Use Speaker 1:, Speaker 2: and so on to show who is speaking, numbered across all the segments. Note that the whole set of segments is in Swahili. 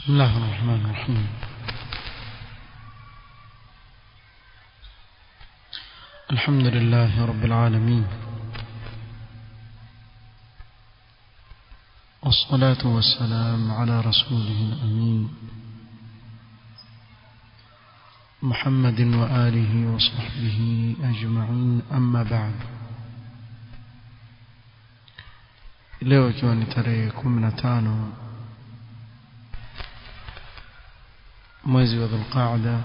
Speaker 1: بسم الله الرحمن الرحيم الحمد لله رب العالمين والصلاة والسلام على رسوله الأمين محمد وآله وصحبه أجمعين أما بعد leo ikiwa ni tarehe kumi na tano mwezi wa dhulqaada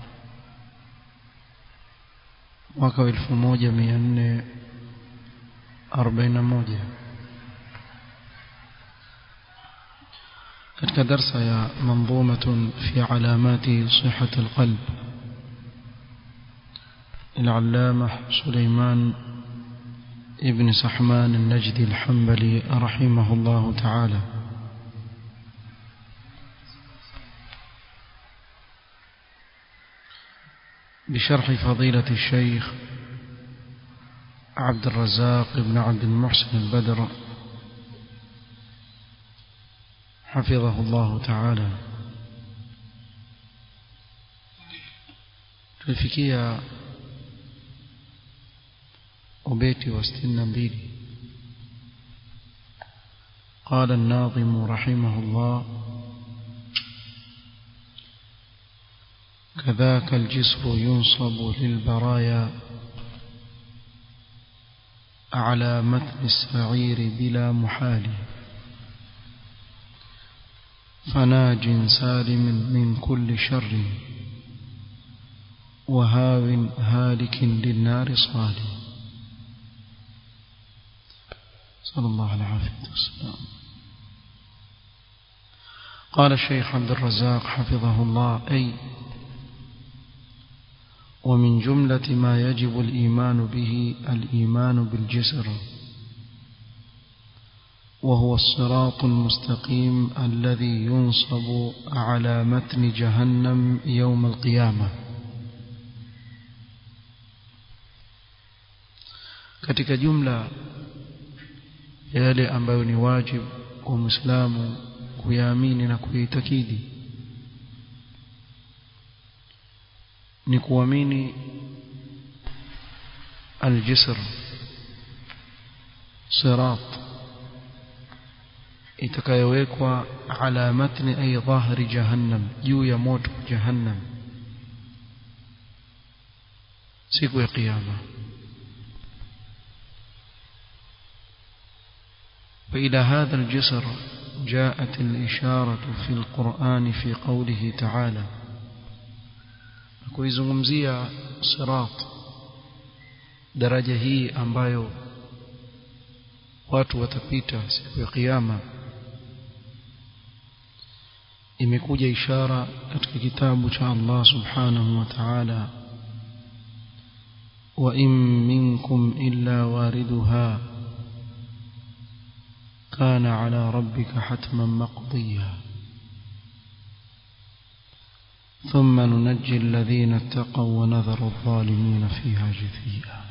Speaker 1: mwaka wa elfu moja mia nne arobaini na moja katika darsa ya manzumatun fi alamati sihati alqalb العلامة سليمان ابن سحمان النجدي الحنبلي رحمه الله تعالى بشرح فضيلة الشيخ عبد الرزاق بن عبد المحسن البدر حفظه الله تعالى tulifikia ubeti wa sitini na mbili قال الناظم رحمه الله كذاك الجسر ينصب للبرايا على متن السعير بلا محال فناج سالم من كل شر وهاو هالك للنار صالي صلى الله عليه العافية والسلام قال الشيخ عبد الرزاق حفظه الله أي ومن جملة ما يجب الإيمان به الإيمان بالجسر وهو الصراط المستقيم الذي ينصب على متن جهنم يوم القيامة katika jumla ya yale ambayo ni wajibu kwa Muislamu kuyaamini na kuitakidi ni kuamini aljisr sirat itakayowekwa ala matni ay dhahri jahannam juu ya moto jahannam siku ya kiyama وإلى هذا الجسر جاءت الإشارة في القرآن في قوله تعالى kuizungumzia sirat daraja hii ambayo watu watapita siku ya kiyama imekuja ishara katika kitabu cha Allah subhanahu wa ta'ala wa in minkum illa wariduha kana ala rabbika hatman maqdiya ثم ننجي الذين اتقوا ونذر الظالمين فيها جثيا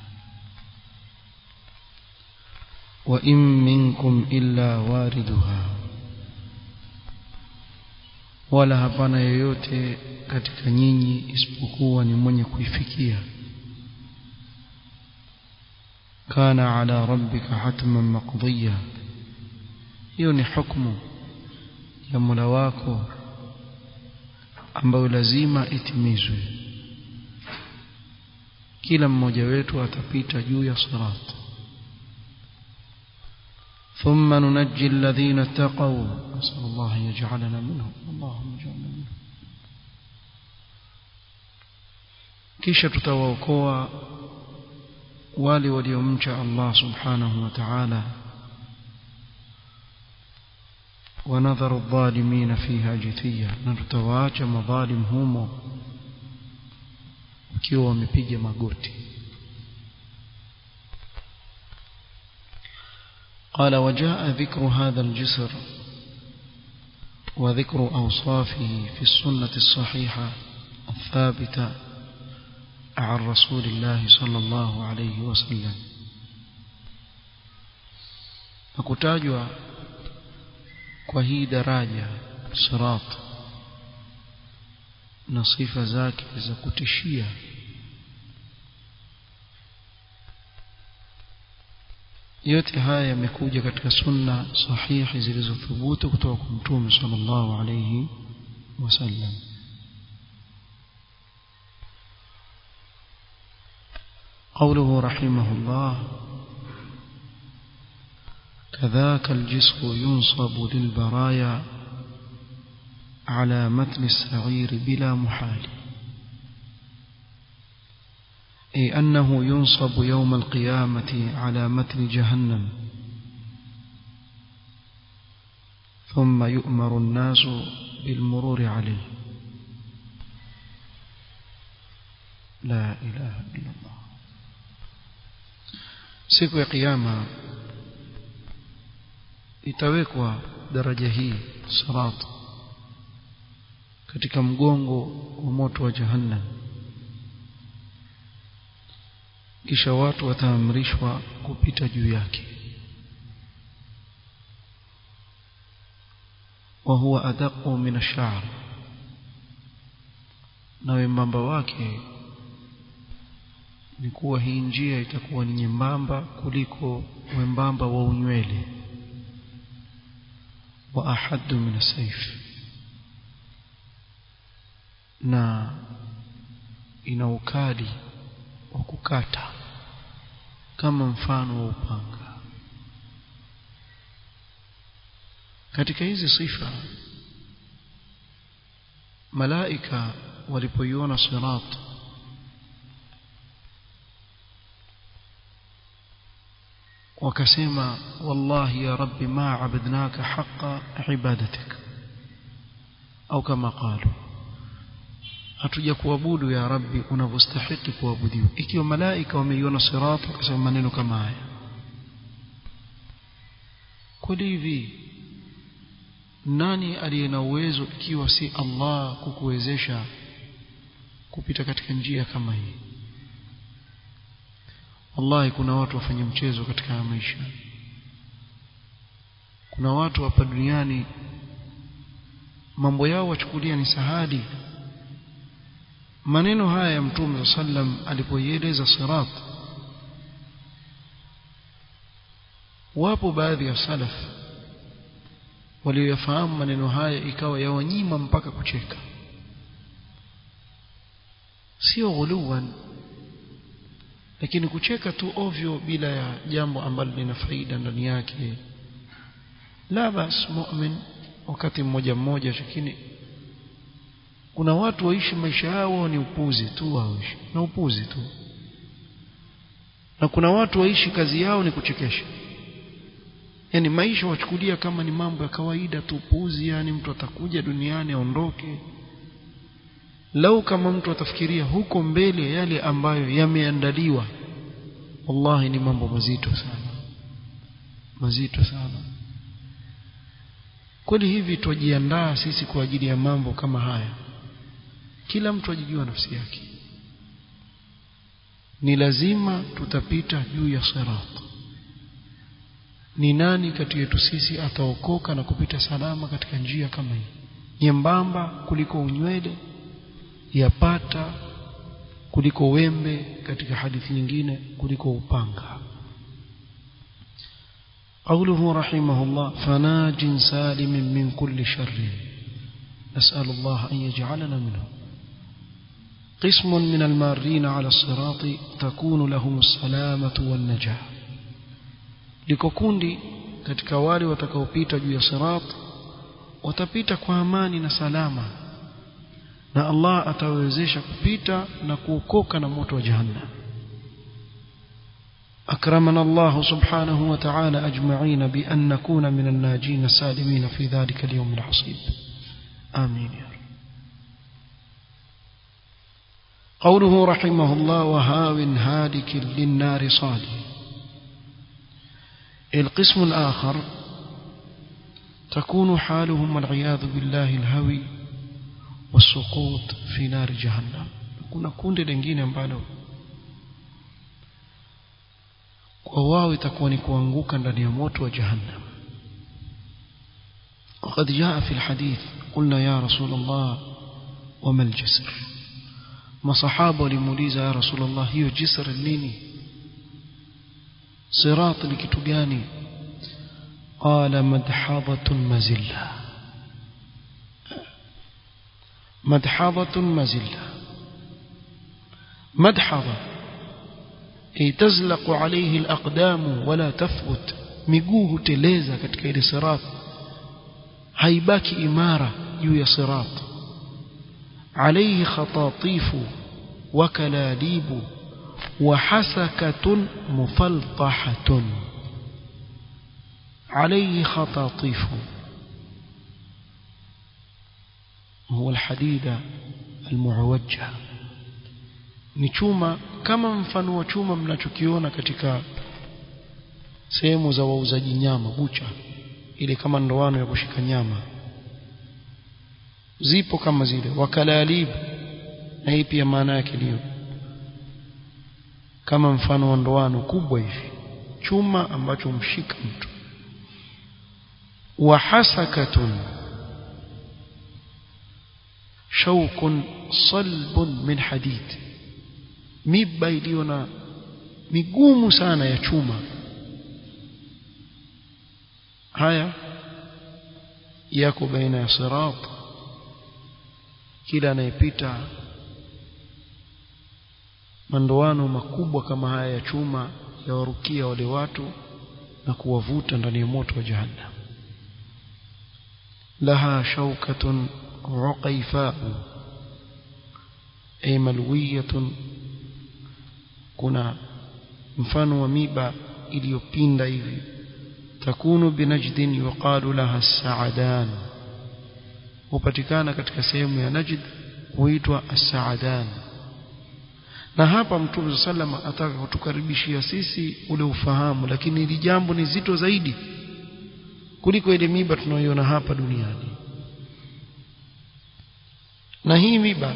Speaker 1: وإن منكم إلا واردها wala hapana yoyote katika nyinyi isipokuwa ni mwenye kuifikia kana ala rabbika hatman maqdiya hiyo ni hukumu ya Mola wako ambayo lazima itimizwe kila mmoja wetu atapita juu ya sirat ثم ننجي الذين اتقوا نسأل الله أن يجعلنا منهم اللهم اجعلنا منهم kisha tutawaokoa wale waliomcha Allah subhanahu wa ta'ala ونذر الظالمين فيها جثيا نتواچا مظالم humo ukiwa wamepiga magoti قال وجاء ذكر هذا الجسر وذكر أوصافه في السنة الصحيحة الثابتة عن رسول الله صلى الله عليه وسلم فكتاجوا kwa hii daraja sirat na sifa zake za kutishia yote haya yamekuja katika sunna sahihi zilizothubutu kutoka kwa mtume sallallahu alayhi wasallam قوله رحمه الله كذاك الجسر ينصب للبرايا على متن السعير بلا محال أي أنه ينصب يوم القيامة على متن جهنم ثم يؤمر الناس بالمرور عليه لا إله إلا الله siku ya kiyama itawekwa daraja hii sirat katika mgongo wa moto wa jahannam kisha watu wataamrishwa kupita juu yake wa huwa adaqu min ash-sha'r na wembamba wake ni kuwa hii njia itakuwa ni nyembamba kuliko wembamba wa unywele wa ahaddu min as-sayf na ina ukali wa kukata kama mfano wa upanga katika hizi sifa malaika walipoiona sirat wakasema wallahi ya rabbi ma abadnaka haqa ibadatik au kama qalu hatuja kuabudu ya rabbi unavyostahili kuabudiwa ikiwa malaika wameiona sirat wakasema maneno kama haya kweli hivi nani aliye na uwezo ikiwa si Allah kukuwezesha kupita katika njia kama hii wallahi kuna watu wafanya mchezo katika maisha kuna watu hapa duniani mambo yao wachukulia ni sahadi maneno haya ya mtume sallam alipoieleza sirat wapo baadhi ya salaf walioyafahamu maneno haya ikawa yawanyima mpaka kucheka sio ghuluwan lakini kucheka tu ovyo bila ya jambo ambalo lina faida ndani yake la bas mu'min wakati mmoja mmoja lakini kuna watu waishi maisha yao ni upuzi tu waishi na upuzi tu na kuna watu waishi kazi yao ni kuchekesha yani maisha wachukulia kama ni mambo ya kawaida tu upuzi yani mtu atakuja duniani aondoke lau kama mtu atafikiria huko mbele yale ambayo yameandaliwa wallahi ni mambo mazito sana mazito sana kweli hivi tujiandaa sisi kwa ajili ya mambo kama haya kila mtu ajijua nafsi yake ni lazima tutapita juu ya sirat ni nani kati yetu sisi ataokoka na kupita salama katika njia kama hii nyembamba kuliko unywele yapata kuliko wembe katika hadithi nyingine kuliko upanga قوله رحمه الله فناج سالم من كل شر نسأل الله أن يجعلنا منه قسم من المارين على الصراط تكون لهم السلامة والنجاة لكوكوندي katika wale watakaopita juu ya sirat watapita kwa amani na salama na Allah atawezesha kupita na kuokoka na moto wa jahannam أكرمنا الله سبحانه وتعالى أجمعين بأن نكون من الناجين السالمين في ذلك اليوم العصيب آمين يا رب قوله رحمه الله وهاو هالك للنار صاد القسم الآخر تكون حالهم والعياذ بالله الهوي والسقوط في نار جهنم kuna kundi lingine ambalo kwa wao itakuwa ni kuanguka ndani ya moto wa jahannam وقد جاء في الحديث قلنا يا رسول الله wama aljisr masahaba walimuuliza ya rasulullah hiyo jisr nini sirat ni kitu gani qala madhadatun mazilla madhadatun mazilla madhadha ay tazlaqu alayhi alaqdam wala tathbut miguu huteleza katika ile sirat haibaki imara juu ya sirat alayhi khatatifu wa kalalibu wa hasakatun mufaltahatun alayhi khatatifu هو الحديد المعوجة ni chuma kama mfano wa chuma mnachokiona katika sehemu za wauzaji nyama bucha ile kama ndoano ya kushika nyama zipo kama zile wakalalib na hii pia maana yake ndio kama mfano wa ndoano kubwa hivi chuma ambacho mshika mtu wa hasakatun shaukun salbun min hadid miba iliyo na migumu sana ya chuma haya yako baina ya sirat kila anayepita mandoano makubwa kama haya ya chuma yawarukia wale watu na kuwavuta ndani ya moto wa jahannam laha shaukatun uqaifau ay malwiyatun kuna mfano wa miba iliyopinda hivi takunu binajdin yuqalu laha saadan hupatikana katika sehemu ya najd huitwa as-saadan na hapa mtume sallama ataka kutukaribishia sisi ule ufahamu lakini hili jambo ni zito zaidi kuliko ile miba tunayoiona hapa duniani na hii miba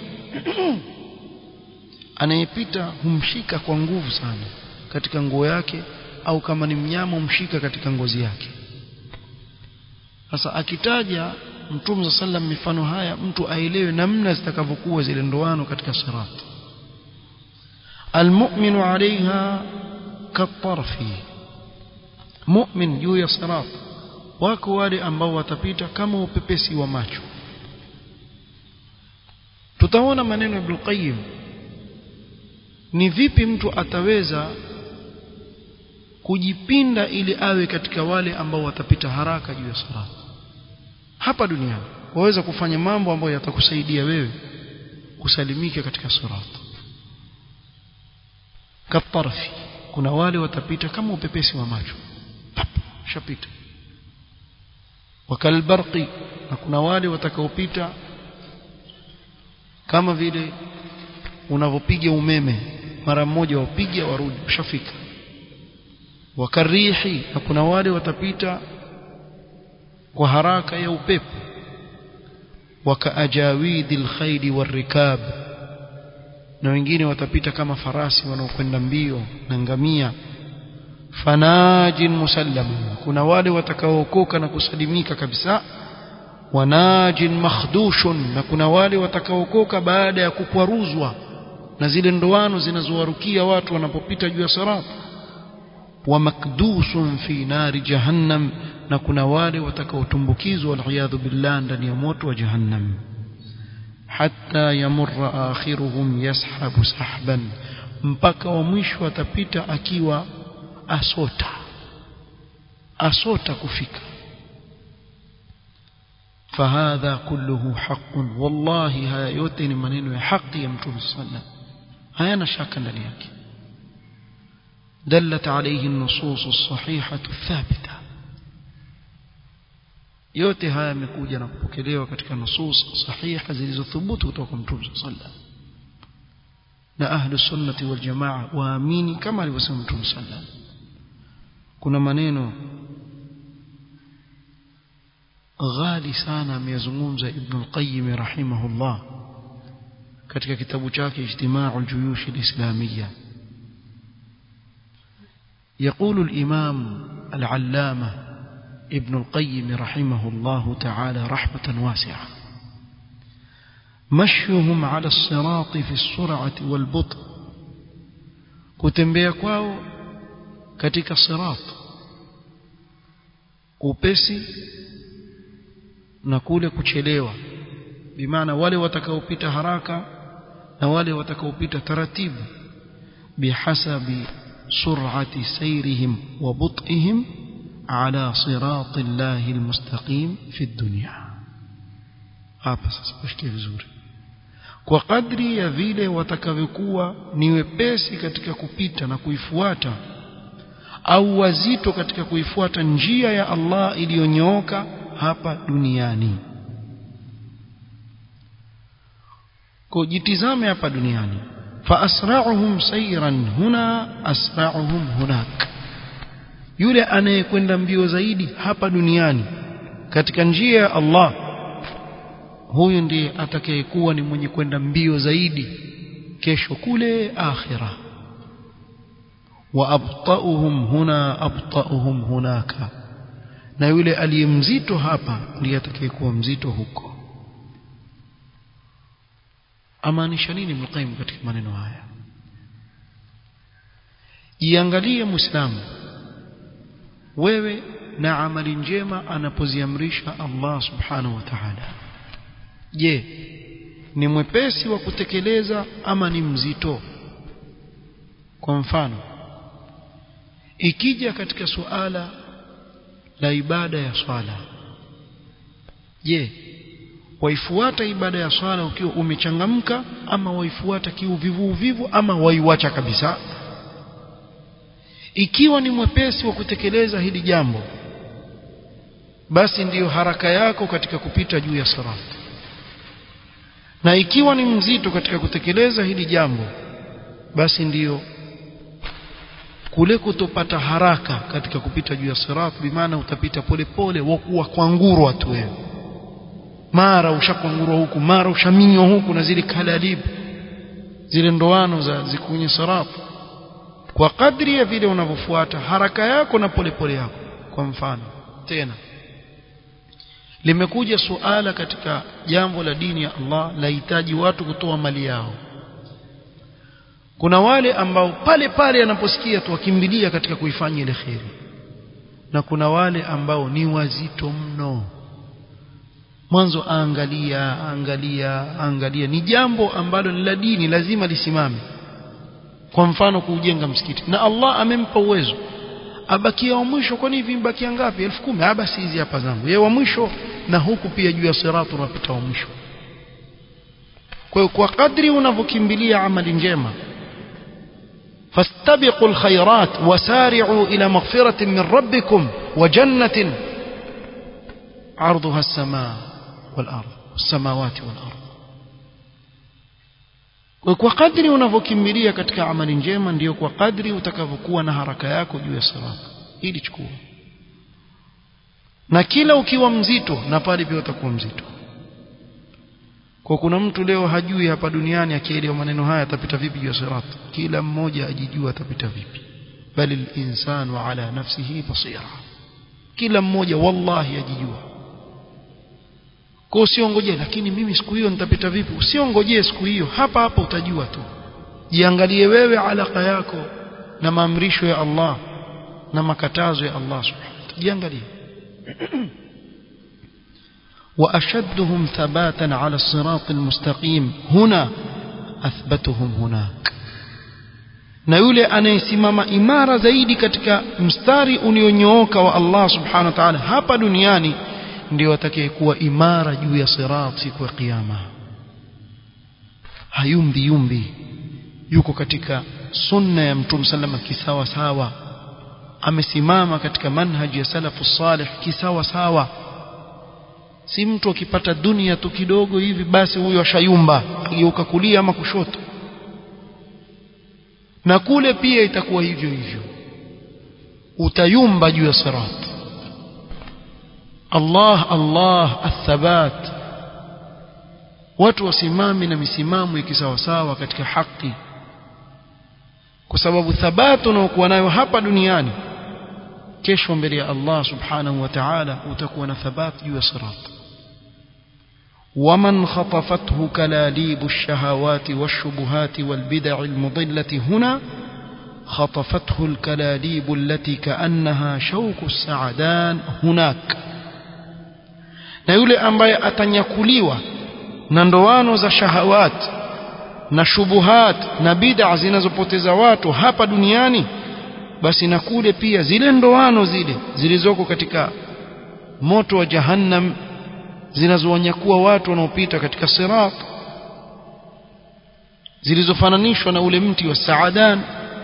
Speaker 1: anayepita humshika kwa nguvu sana katika nguo yake au kama ni mnyama humshika katika ngozi yake sasa akitaja mtume sallam mifano haya mtu aelewe namna zitakavyokuwa zile ndoano katika sirat almu'minu 'alayha katarfi mu'min juu ya sirat wako wale ambao watapita kama upepesi wa macho tutaona maneno ya Ibn Qayyim ni vipi mtu ataweza kujipinda ili awe katika wale ambao watapita haraka juu ya sirat hapa duniani waweza kufanya mambo ambayo yatakusaidia wewe kusalimika katika sirat katarfi kuna wale watapita kama upepesi wa macho shapita wakalbarqi na kuna wale watakaopita kama vile unavyopiga umeme mara mmoja wapiga warudi ushafika wakarihi na kuna wale watapita kwa haraka ya upepo wakaajawidil khayli warikab na wengine watapita kama farasi wanaokwenda mbio na ngamia fanajin musallam kuna wale watakaookoka na kusalimika kabisa wanajin makhdushun na kuna wale watakaookoka baada ya kukwaruzwa na zile ndoano zinazowarukia watu wanapopita juu ya sirat wa makdusun fi nari jahannam na kuna wale watakaotumbukizwa waliyadhu billah ndani ya moto wa jahannam hatta yamurra akhiruhum yashabu sahban mpaka wa mwisho atapita akiwa asota asota kufika فهذا كله حق والله haya yote ni maneno ya haki ya mtume sallam hayana shaka ndani yake دلت عليه النصوص الصحيحة الثابتة yote haya yamekuja na kupokelewa katika nusus sahiha zilizothubutu kutoka kwa mtume sallam na ahlu sunnati wal jamaa waamini kama alivyosema mtume sallam kuna maneno ghali sana ameyazungumza ibn al-qayyim rahimahullah katika kitabu chake ijtima'u al-juyush al-islamiyya يقول الإمام العلامة ابن القيم رحمه الله تعالى رحمة واسعة مشيهم على الصراط في السرعة والبطء kutembea kwao katika sirat upesi na kule kuchelewa bimaana wale watakaopita haraka na wale watakaopita taratibu bihasabi sur'ati sayrihim wa but'ihim ala sirati llahi almustaqim fi dunya hapa sasa kushikia vizuri kwa kadri ya vile watakavyokuwa ni wepesi katika kupita na kuifuata au wazito katika kuifuata njia ya Allah iliyonyooka hapa duniani kwa jitizame hapa duniani fa asra'uhum sayran huna asra'uhum hunak yule anayekwenda mbio zaidi hapa duniani katika njia ya Allah huyu ndiye atakayekuwa ni mwenye kwenda mbio zaidi kesho kule akhira wa abta'uhum huna abta'uhum hunaka na yule aliyemzito hapa ndiye atakayekuwa mzito huko amaanisha nini Ibn katika maneno haya jiangalie muislamu wewe na amali njema anapoziamrisha Allah subhanahu wa ta'ala je ni mwepesi wa kutekeleza ama ni mzito kwa mfano ikija katika suala la ibada ya swala je waifuata ibada ya swala ukiwa umechangamka ama waifuata kiuvivu uvivu ama waiwacha kabisa ikiwa ni mwepesi wa kutekeleza hili jambo basi ndiyo haraka yako katika kupita juu ya sirat na ikiwa ni mzito katika kutekeleza hili jambo basi ndiyo kule kutopata haraka katika kupita juu ya sirat bimaana utapita polepole wakuwa kwangurwa tu wewe mara ushakwangurwa huku mara ushaminywa huku na zile kalalibu zile ndoano za ziko kwenye sirat kwa kadri ya vile unavyofuata haraka yako na polepole yako kwa mfano tena limekuja suala katika jambo la dini ya Allah lahitaji watu kutoa mali yao kuna wale ambao pale pale anaposikia tu wakimbilia katika kuifanya ile kheri na kuna wale ambao ni wazito mno mwanzo aangalia angalia angalia ni jambo ambalo ni la dini lazima lisimame kwa mfano kuujenga msikiti na Allah amempa uwezo abakia wa mwisho kwani hivi mbakia ngapi elfu kumi ah basi hizi hapa zangu yeye wa mwisho na huku pia juu ya siratu unapita wa mwisho kwa hiyo kwa kadri unavyokimbilia amali njema فاستبقوا الخيرات وسارعوا إلى مغفرة من ربكم وجنة عرضها السماء والأرض السماوات والأرض kwa kadri unavyokimbilia katika amali njema ndiyo kwa kadri utakavyokuwa na haraka yako juu ya sirat ili chukua na kila ukiwa mzito na pale pia utakuwa mzito kwa kuna mtu leo hajui hapa duniani akielewa maneno haya atapita vipi juu ya sirat kila mmoja ajijua atapita vipi bali linsanu ala nafsihi basira kila mmoja wallahi ajijua kwa usiongojee lakini mimi siku hiyo nitapita vipi usiongojee siku hiyo hapa hapa utajua tu jiangalie wewe alaka yako na maamrisho ya Allah na makatazo ya Allah subhanahu wa ta'ala jiangalie وأشدهم ثباتا على الصراط المستقيم هنا أثبتهم هناك na yule anayesimama imara zaidi katika mstari ulionyooka wa Allah subhanahu wa ta'ala hapa duniani ndio atakayekuwa imara juu ya sirat siku ya kiyama hayumbi yumbi yuko katika sunna ya mtume sallama kisawa sawa amesimama katika manhaji ya salafu salih kisawa sawa si mtu akipata dunia tu kidogo hivi basi huyo ashayumba ageuka kulia ama kushoto na kule pia itakuwa hivyo hivyo utayumba juu ya sirat Allah Allah athabat watu wasimame na misimamo ikisawasawa katika haki kwa sababu thabatu unaokuwa nayo hapa duniani kesho mbele ya Allah subhanahu wa ta'ala utakuwa na thabat juu ya sirat ومن خطفته كلاليب الشهوات والشبهات والبدع المضلة هنا خطفته الكلاليب التي كأنها شوك السعدان هناك na yule ambaye atanyakuliwa na ndoano za shahawat na shubuhat na bid'a zinazopoteza watu hapa duniani basi na kule pia zile ndoano zile zilizoko katika moto wa jahannam zinazowanyakua watu wanaopita katika sirat zilizofananishwa na ule mti wa saadan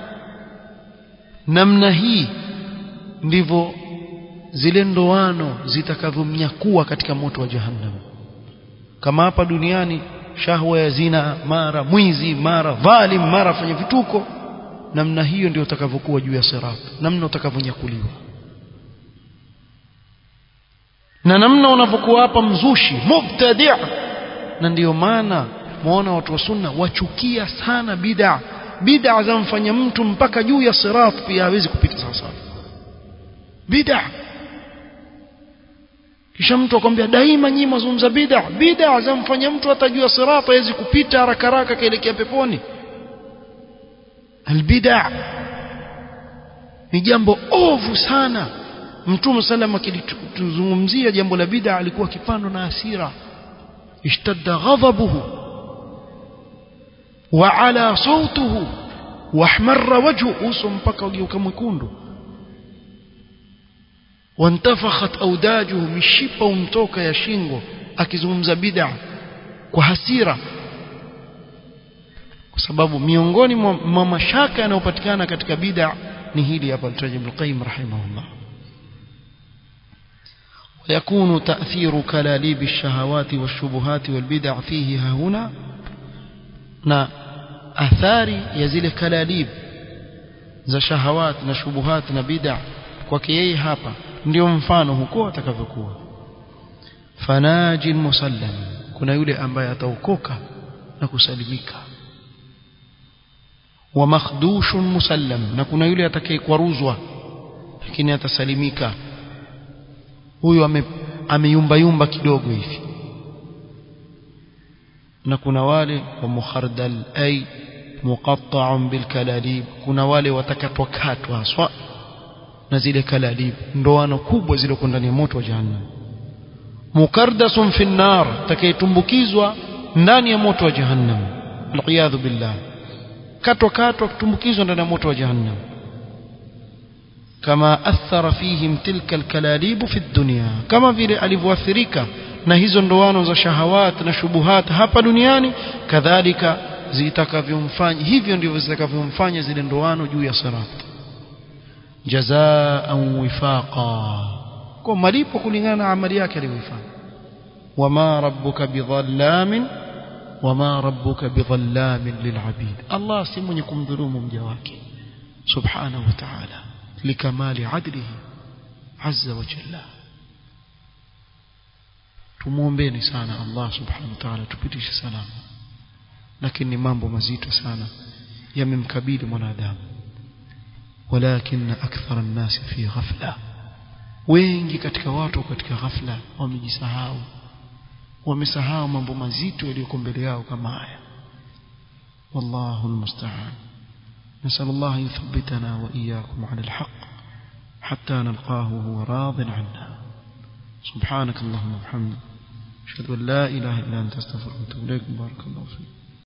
Speaker 1: namna hii ndivyo zile ndoano zitakavyomnyakua katika moto wa jahannam kama hapa duniani shahwa ya zina mara mwizi mara dhalim mara fanya vituko namna hiyo ndio utakavyokuwa juu ya sirat namna utakavyonyakuliwa na namna unavyokuwa hapa mzushi mubtadi' na ndiyo maana muona watu wa sunna wachukia sana bid'a bid'a zamfanya mtu mpaka juu ya sirat pia hawezi kupita sawa sawa bid'a kisha mtu akwambia daima nyinyi mazungumza bid'a bid'a zamfanya mtu hata juu ya sirat hawezi kupita haraka haraka kaelekea peponi albid'a ni jambo ovu sana mtume sallam akilituzungumzia jambo la bid'a alikuwa akipandwa na hasira ishtadda ghadabuhu wa ala sautuhu wahmarra wajhu uso mpaka ugeuka mwekundu wantafakhat audajuhu mishipa umtoka ya shingo akizungumza bid'a kwa hasira kwa sababu miongoni mwa mashaka yanayopatikana katika bid'a ni hili hapa alitaja Ibn Qayyim rahimahullah ويكون تأثير كلاليب الشهوات والشبهات والبدع فيه هنا na athari ya zile kalalib za shahawat na shubuhat na bid'a kwake yeye hapa ndio mfano huko atakavyokuwa fanajin musallam kuna yule ambaye ataokoka na kusalimika wa makhdushun musallam na kuna yule atakayekwaruzwa lakini atasalimika huyu ame, ameyumba yumba kidogo hivi na kuna wale wa mukhardal ay muqatta'un bil kalalib kuna wale watakatwa katwa haswa na zile kalalib ndoano kubwa zilizoko ndani ya moto wa jahannam mukardasun fi nar takaytumbukizwa ndani ya moto wa jahannam aliyadhu billah katwa katwa kutumbukizwa ndani ya moto wa jahannam kama athara fihim tilka alkalalib fi dunya kama vile alivyoathirika na hizo ndoano za shahawat na shubuhat hapa duniani kadhalika zitakavyomfanya hivyo ndivyo zitakavyomfanya zile ndoano juu ya sirat jazaan wifaqa kwa malipo kulingana na amali yake aliyoifanya wama rabbuka bidhallamin wama rabbuka bidhallamin lilabid Allah si mwenye kumdhulumu mja wake subhanahu wa ta'ala likamali adlihi azza wa jalla tumuombeni sana Allah subhanahu wa ta'ala tupitishe salama lakini mambo mazito sana yamemkabili mwanadamu walakin akthar an-nas fi ghafla wengi katika watu katika ghafla wamejisahau wamesahau mambo mazito yaliyoko mbele yao kama haya wallahu almusta'an نسأل الله أن يثبتنا وإياكم على الحق حتى نلقاه وهو راض عنا سبحانك اللهم وبحمدك أشهد أن لا إله إلا أنت أستغفرك وأتوب إليك بارك الله فيك